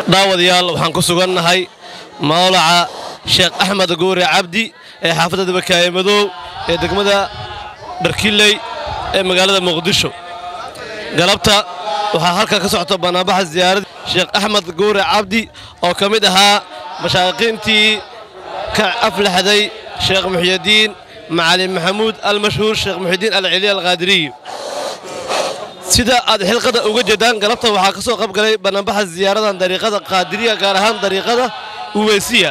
daawadayaal waxaan ku sugannahay mawlaca sheekh axmed guure cabdi ee xaafadda dabakaaye madow ee degmada dharkiley ee magaalada muqdisho galabta waxaa halkan ka socota bannaanbaxa ziyaaradda sheekh axmed guure cabdi oo ka mid ahaa mashaaqiintii ka aflaxday sheekh muxyidiin macalin maxamuud almashhuur sheekh muxyidiin alceliya alqaadiriyi sida aad xilqada uga jeedaan galabta waxaa ka soo qaybgalay bannaanbaxa ziyaaradan dariiqada qaadiriya gaar ahaan dariiqada uweysiya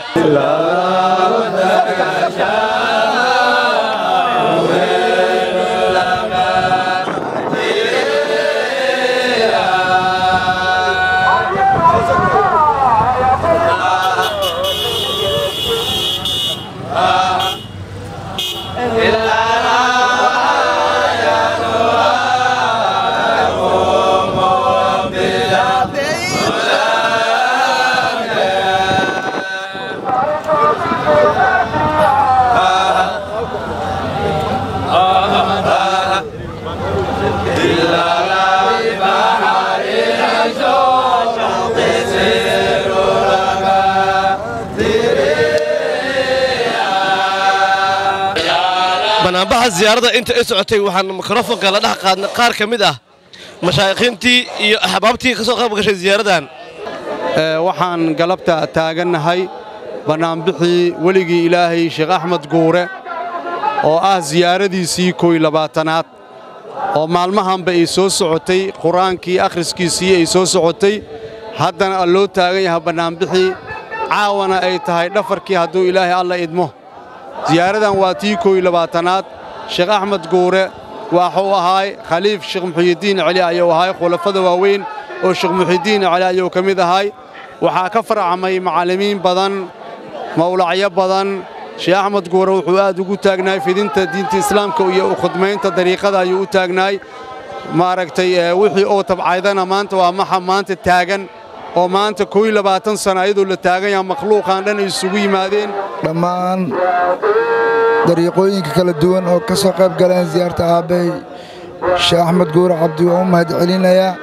bannaanbaxa ziyaaradda inta ay socotay waxaan mikrofonka la dhex qaadnay qaar ka mid ah mashaayikiintii iyo axbaabtii ka soo qayb gashay ziyaaradan waxaan galabta taagannahay bannaanbixii weligii ilaahay sheekh axmed guure oo ah siyaaradiisii koy labaatanaad oo maalmahanba ay soo socotay qur-aankii akhriskiisii ay soo socotay haddana loo taagan yahay bannaanbixii caawana ay tahay dhafarkii hadduu ilaahay alla idmo siyaaradan waa tii koy labaatanaad sheekh axmed guure waxuu ahaay khaliif sheekh muxyidiin celi ayuu ahaay khulafada waaweyn oo sheekh muxyidiin celi ayuu ka mid ahaay waxaa ka farcamay macallimiin badan mawlacyo badan sheekh axmed guure wuxuu aad ugu taagnaay fidinta diinta islaamka iyo u khudmaynta dariiqada ayuu u taagnaay maaragtay wixii oo tabcaydana maanta waa maxa maanta taagan oo maanta koy labaatan sana ayadoo la taagan yaha makhluuqaan dhan ay isugu yimaadeen dhammaan dariiqooyinka kala duwan oo ka soo qayb galeen siyaarta aabbahay sheekh axmed guure cabdi waan u mahad celinayaa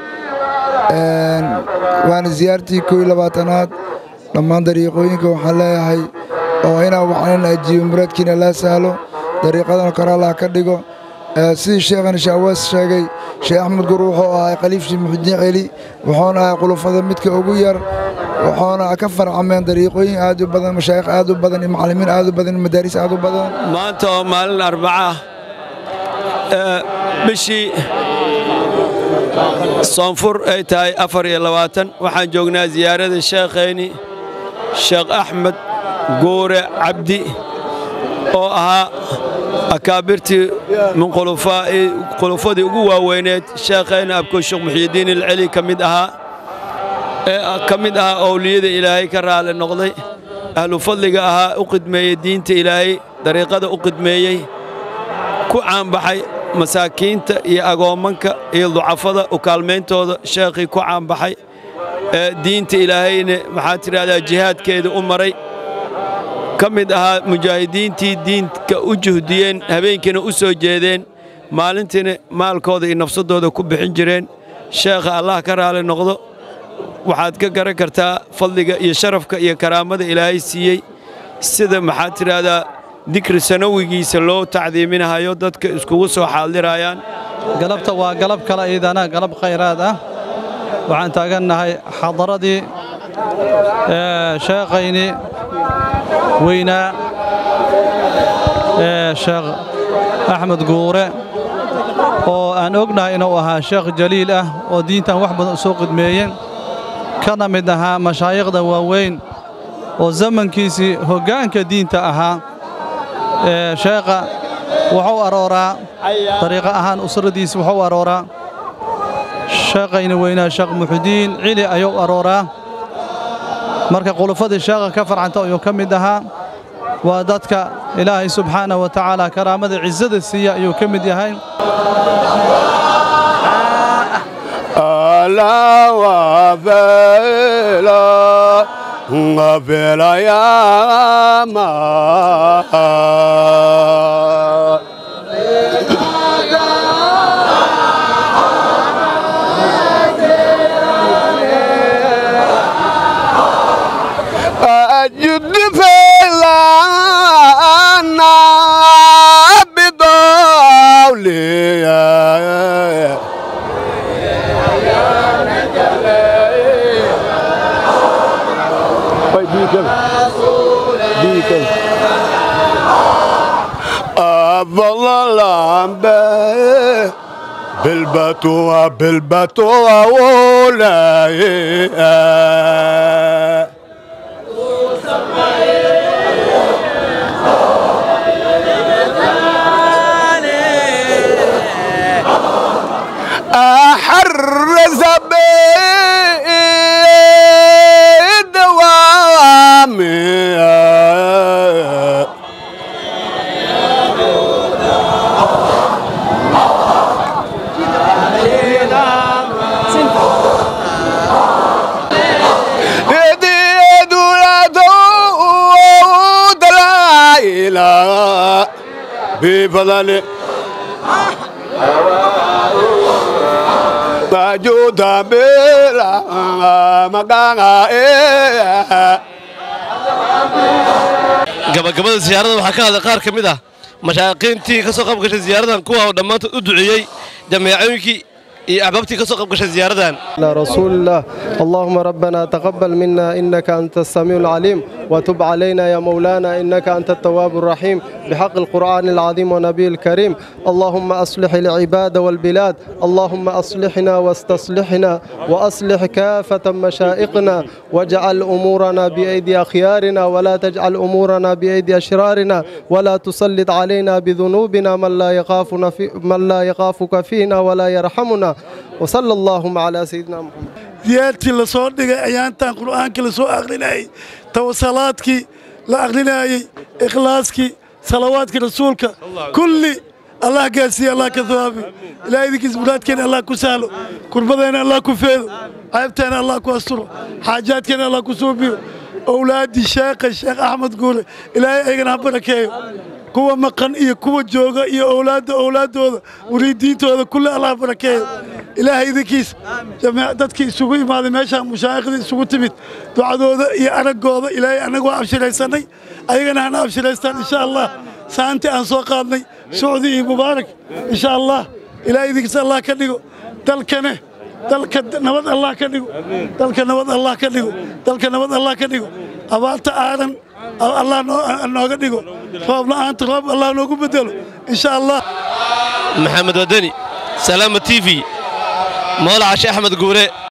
waana siyaartii koy labaatanaad dhammaan dariiqooyinka waxaan leeyahay oo inaa waxanan ajiibo muraadkiina laa sahlo dariiqadana kor allah ka dhigo sidii sheekhana shaawaas sheegay sheekh axmed guure wuxuu ahay khaliifshii muxudiin celi wuxuuna ahay khulufada midka ugu yar wuxuuna ka farcameen dariiqooyin aad u badan mashaayikh aad u badan iyo macallimiin aad u badan iyo madaaris aad u badan maanta oo maalin arbaca bishii soonfur ay tahay afar iyo labaatan waxaan joognaa siyaarada sheekhayni sheekh axmed guure cabdi oo ahaa akaabirtii min khulufadii ugu waaweyneed sheekhayna abko sheekh muxyidiin ilceli ka mid ahaa ee ka mid ahaa owliyada ilaahay ka raali noqday ahlu fadliga ahaa u qidmeeyey diinta ilaahay dariiqada u qidmeeyey ku caanbaxay masaakiinta iyo agoommanka iyo ducafada u kaalmayntooda sheekhii ku caanbaxay ee diinta ilaahayna maxaa tidhahdaa jihaadkeeda u maray ka mid ahaa mujaahidiintii diinka u juhdiyeen habeenkiina u soo jeedeen maalintiina maalkooda iyo nafsadooda ku bixin jireen sheekha allah ka raali noqdo waxaad ka garan kartaa fadliga iyo sharafka iyo karaamada ilaahay siiyey sida maxaad tidhaahdaa dikri sanawigiisa loo tacdiiminahayo dadka iskugu soo xaaldirayaan galabta waa galab kale iidana galab khayraad ah waxaan taagannahay xadaradii sheekhayni weynaa ee sheekh axmed guure oo aan ognahay inuu ahaa sheekh jaliil ah oo diintan wax badan u soo qidmeeyeen kana mid ahaa mashaayikhda waaweyn oo zamankiisii hoggaanka diinta ahaa ee sheekha wuxuu arooraa dariiqo ahaan usradiisi wuxuu arooraa sheekhayni weynaa sheekh muxudiin cili ayuu arooraa marka qulufadii sheekha ka farcanta ayuu ka mid ahaa waa dadka ilaahay subxaanah wa tacaala karaamada cizada siiya ayuu ka mid yahay أفضل بالبتوة بالبتوة ولاي أحرز بالدوام يدي دولته دلائل بفضل موجودة بلا مقانا gabagabada siyaarada waxaa ka hadlay qaar ka mid ah mashaaqiintii ka soo qayb gashay siyaaradan kuwa oo dhammaantood u duceeyey jameecooyinkii iyo axbaabtii ka soo qayb gashay siyaaradan على رسول الله اللهم ربنا تقبل منا إنك أنت السميع العليم وتب علينا يا مولانا إنك أنت التواب الرحيم بحق القرآن العظيم ونبي الكريم اللهم أصلح العباد والبلاد اللهم أصلحنا واستصلحنا وأصلح كافة مشائقنا واجعل أمورنا بأيدي أخيارنا ولا تجعل أمورنا بأيدي أشرارنا ولا تسلط علينا بذنوبنا من لا يخافنا في من لا يخافك فينا ولا يرحمنا وصلى اللهم على سيدنا محمد diyaartii la soo dhigay ayaantan qur'aankii la soo akhrinayey tawasalaadkii la akhrinayey ikhlaaskii salawaadkii rasuulka kulli allah gaarsiiye allah ka thawaabi ilaah idinkiis muraadkeena allah ku sahlo kurbadeena allah ku feedo ceebteena allah ku asturo xaajaadkeena allah ku suubiyo owlaaddii sheekha sheekh axmed guule ilaahay aygana ha barakeeyo kuwa maqan iyo kuwa jooga iyo owlaadda owlaaddooda muriidiintooda kulli allah barakeeyo ilaahay idinkiis jamiic dadkii isugu imaaday meeshaan mushaayikhda isugu timid ducadooda iyo araggooda ilaahay annagu waa abshiraysannay ayagana hana abshiraystaan insha allah saanti aan soo qaadnay socdi iyo mubaarak insha allah ilaahay idinkiis allah ka dhigo dalkane dalka nabad allah ka dhigo dalka nabad allah ka dhigo dalka nabad allah ka dhigo abaarta aadan allah noo- nooga dhigo roob la'aanta roob allah noogu bedelo insha allah maxamed wadani salaama t v moolaca sheekh axmed guure